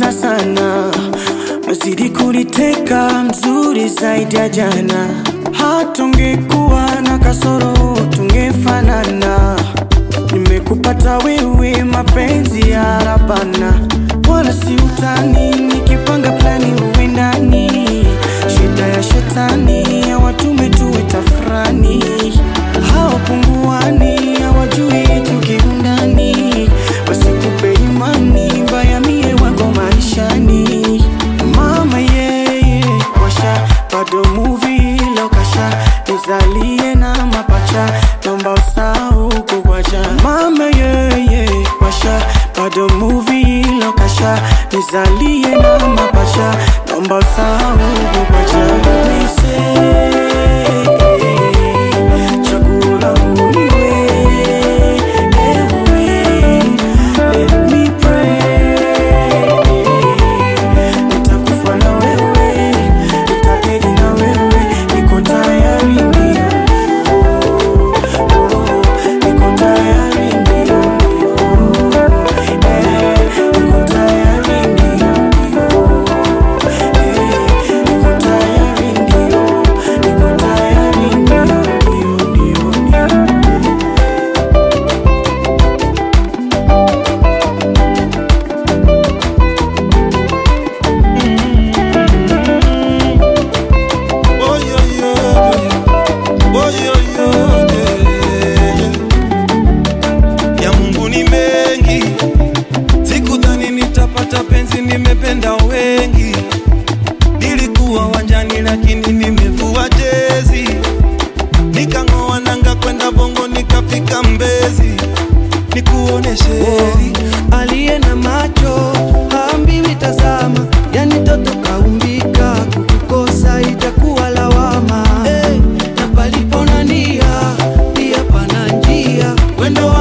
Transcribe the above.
kunitesa sana, mezidi kuniteka, mzuri zaidi ya jana. Hatungekuwa na kasoro, tungefanana. Nimekupata wewe, mapenzi ya Rabana, wala si utani. Nikipanga plani uwe ndani, shida ya shetani hawatume tuwe tafrani, hawapunguani, hawajui tukiundani, wasikupe imani mbaya, mie wako maishani. Mama yeye washa bado movie lokasha nizalie na mapacha naomba usahau kukwacha mama yeye washa bado movie lokasha nizalie na mapacha naomba usahau kukwacha Nise, chaguo langu ni wewe, ewe, let me pray nitakufa na wewe, nitadedi na wewe, niko tayari ndio, niko tayari ndio, eh, niko tayari ndio, eh, niko tayari ndio, niko tayari ndio, ndio, ndio, ndio. Oh, yo, yo, yo. Oh, yo, yo, yeah, yeah. Ya Mungu ni mengi, sikudhani nitapata penzi, nimependa wengi. Nilikuwa wanjani lakini nimevua jezi, nikang'oa nanga kwenda Bongo nikafika Mbezi, nikuoneshe aliye na macho haambiwi tazama, yani toto kaumbika, kukukosa itakuwa lawama. Hey, na palipo na nia pia pana njia, wendo